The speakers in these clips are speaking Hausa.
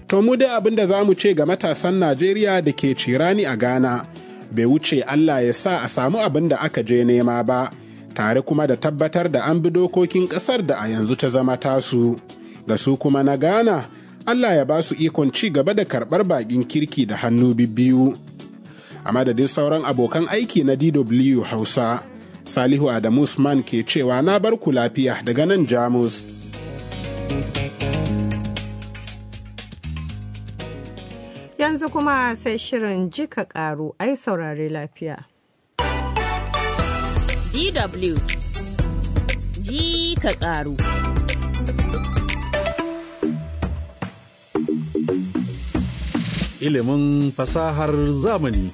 To mu dai abin da za mu ce ga matasan Najeriya da ke cirani a Ghana, bai wuce Allah ya sa a samu abin da aka je nema ba, tare kuma da tabbatar da an bi dokokin ƙasar da a yanzu ta zama tasu. Ga su kuma na Ghana, Allah ya ba su ikon ci gaba da karɓar baƙin kirki da hannu bibbiyu. A madadin sauran abokan aiki na DW Hausa, Salihu Adamu Usman ke cewa na bar ku lafiya daga nan Jamus. Yanzu kuma sai shirin jika karu ai saurare lafiya. DW ji ka karu. Ilimin fasahar zamani.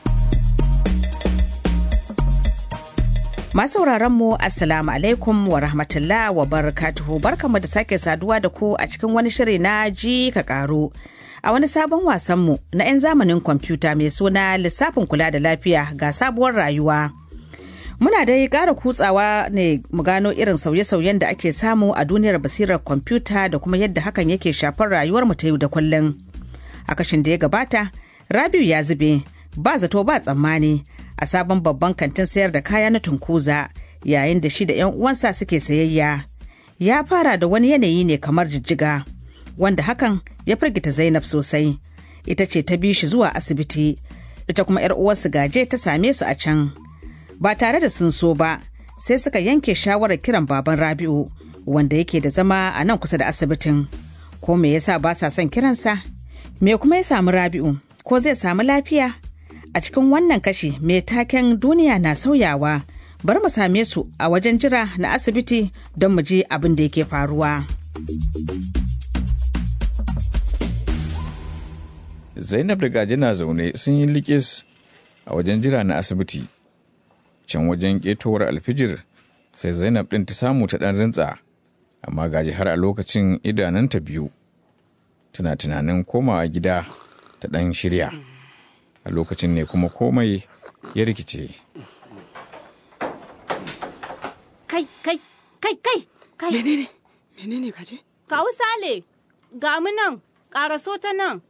Masu mu Assalamu alaikum wa rahmatullah wa barakatuhu barkamu da sake saduwa da ku a cikin wani shiri na ji ka karu. A wani sabon wasanmu na 'yan zamanin kwamfuta mai suna lissafin kula da lafiya ga sabuwar rayuwa. Muna dai ƙara kutsawa ne mu gano irin sauye-sauyen da ake samu a duniyar basirar kwamfuta da kuma yadda hakan yake shafar rayuwar mu ta yau da kullum. A kashin da ya gabata, Rabiu ya zube, ba zato ba tsammani a sabon babban kantin sayar da kaya na tunkuza yayin da shi da 'yan uwansa suke sayayya. Ya fara da wani yanayi ne kamar jijjiga. wanda hakan ya firgita Zainab sosai. Ita ce ta bi shi zuwa asibiti, ita kuma 'yar uwarsu gaje ta same su a can. Ba tare da sun so ba, sai suka yanke shawarar kiran baban Rabi'u, wanda yake da zama a nan kusa da asibitin. Ko me yasa ba sa son kiransa? Me kuma ya samu Rabi'u? Ko zai samu lafiya? A cikin wannan kashi mai taken duniya na sauyawa, bar mu same su a wajen jira na asibiti don mu ji abin da yake faruwa. Zainab da Gaje na zaune sun yi likis a wajen jira na asibiti. Can wajen ƙetowar alfijir sai Zainab ɗin ta samu ta ɗan rintsa, amma Gaje har a lokacin idananta biyu. Tana tunanin komawa gida ta ɗan shirya. A lokacin ne kuma komai ya rikice. Kai, kai, kai, kai, kai. Menene? Menene Gaje? Kawu Sale, ga mu nan, ƙaraso ta nan.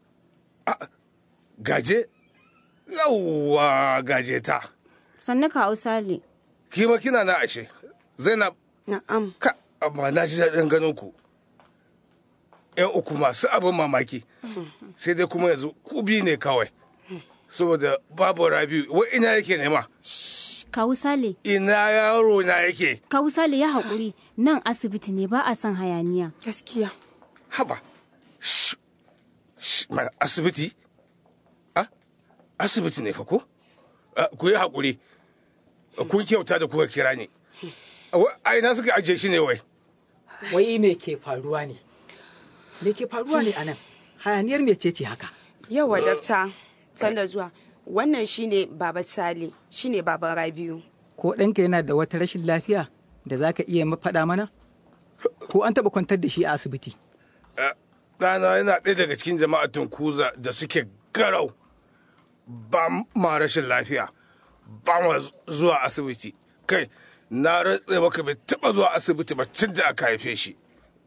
gaje yawwa gaje ta Sannu kawu Sale. kima kina na ashe zainab Na'am. ka amma na ji daɗin ganin ku yan uku masu abin mamaki sai dai kuma yanzu ku biyu ne kawai saboda babu rabiu wai ina yake nema Kawu Sale, ina yaro na yake Kawu Sale ya haƙuri nan asibiti ne ba a son hayaniya. Gaskiya. haba Shh. Shh, ma- asibiti a asibiti ne fa ko Ah, ku yi haƙuri kun kyauta da kuka kira ni Wa- a ina suka ajiye shi ne wai wai me ke faruwa ne me ke faruwa ne anan hayaniyar mece ce haka Yawa dakta. Sanda zuwa. Wannan shine Baba Sale, shine Baban Rabiu. ko ɗanka yana da wata rashin lafiya da za ka iya faɗa mana ko an taɓa kwantar da shi a asibiti ɗana yana ɗaya daga cikin jama'ar tunkuza da suke garau ba ma rashin lafiya ba ma zuwa asibiti kai na rantse maka bai taɓa zuwa asibiti ba tun da aka haife shi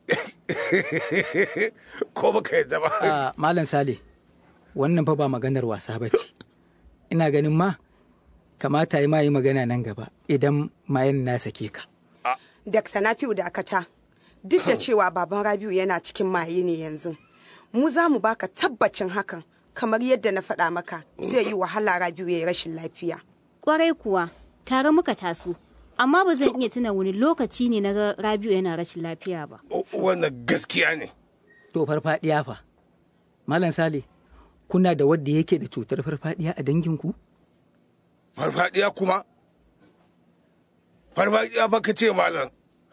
ko baka yadda ba a malam sale wannan fa ba maganar wasa ba ce ina ganin ma kamata yi ma yi magana nan gaba idan mayan na sake ka Dakta Nafi'u Dakata. Duk da cewa Baban Rabiu yana cikin maye ne yanzu. Mu za mu baka tabbacin hakan kamar yadda na faɗa maka zai yi wahala Rabiu ya yi rashin lafiya. Kwarai kuwa, tare muka taso. Amma ba zan iya tuna wani lokaci ne na ga Rabiu yana rashin lafiya ba. wannan gaskiya ne to farfadiya fa malam sale kuna da wadda yake da cutar farfadiya a danginku farfadiya kuma farfadiya fa ka ce malam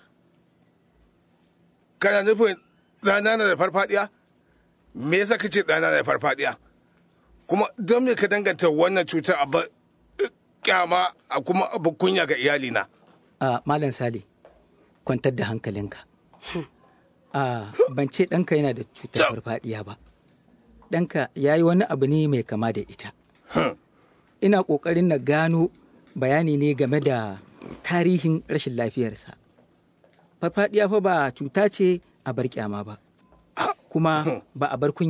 kana nufin ɗana na da farfadiya me yasa ka ce ɗana na da farfadiya kuma don me ka danganta wannan cutar abu kyama a kuma abu kunya ga iyalina a malam sale kwantar da hankalinka a ban ce ɗanka yana da cutar farfadiya ba ɗanka ya yi wani abu ne mai kama da ita ina ƙoƙarin na gano bayani ne game da tarihin rashin lafiyarsa farfadiya fa ba cuta ce a bar kyama ba kuma ba a bar kunya